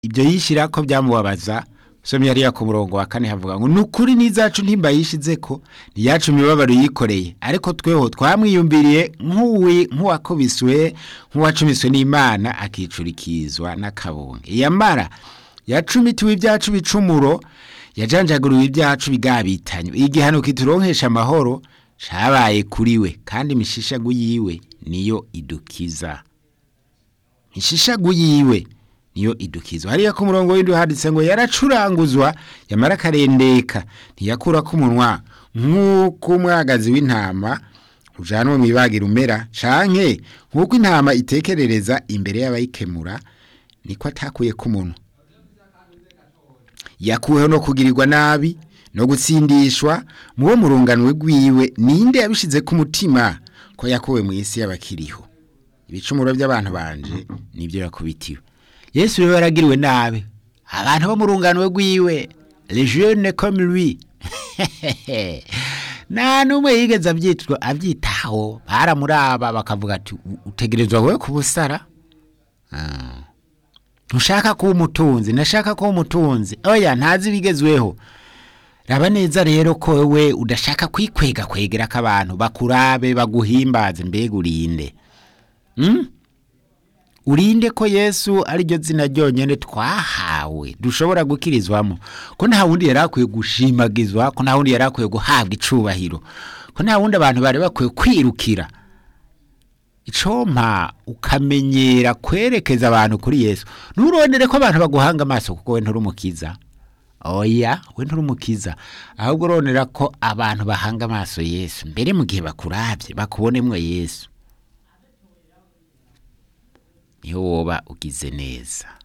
ibyo yishyira ko byamubabaza usomye hariya ku murongo wa kane havuga ngo ni ukuri n'izacu ntimba yishize ko ntiyacu imibabaro yikoreye ariko tweho twamwiyumviriye nk'uwakubiswe nk'uwacumiswe n'imana akicurikizwa n'akabunge yamara yacumitiwe ibyacu bicumuro yajanjaguriwe ibyacu bigabitanywe igihano kituronkesha amahoro cabaye kuri we kandi imishishagu yiwe niyo idukiza imishishagu yiwe niyo idukizwa hariya ku murongo w'indi handitse ngo yaracuranguzwa yamara akarendeka ntiyakura ko umunwa nk'uko umwagazi w'intama ujanwa mu ibagira umera canke nk'uko intama itekerereza imbere y'abayikemura niko atakuye ko umunwa yakuweho no kugirirwa nabi no gutsindishwa mu bo murunganwe rwiwe ninde yabishize ku mutima ko yakuwe mu isi y'abakiriho ibicumuro by'abantu banje nibyo yakubitiwe yesu rero yaragiriwe nabi abantu bo mu rungano rwiwe les jeunes comme lui nta n'umwe yigeze abyitwa abyitaho baramuraba bakavuga ati utegerezwa wowe ku busara ntushaka kuba umutunzi ntashaka kuba umutunzi oya ntazi ibigezweho raba neza rero ko wowe udashaka kwikwega kwegera ko abantu bakurabe baguhimbaze mbega urinde urinde ko yesu ariryo zina ryonyine twahawe dushobora gukirizwamo ko nta wundi yari akwiye gushimagizwa ko nta wundi yari akwiye guhabwa icubahiro ko nta wundi abantu bari bakwiye kwirukira icompa ukamenyera kwerekeza abantu kuri yesu nturondere ko abantu baguhanga amaso kuko we nturumukiza oya we nturumukiza ahubwo urondera ko abantu bahanga amaso yesu mbere mu gihe bakurabye bakubonemwo yesu niho woba ugize neza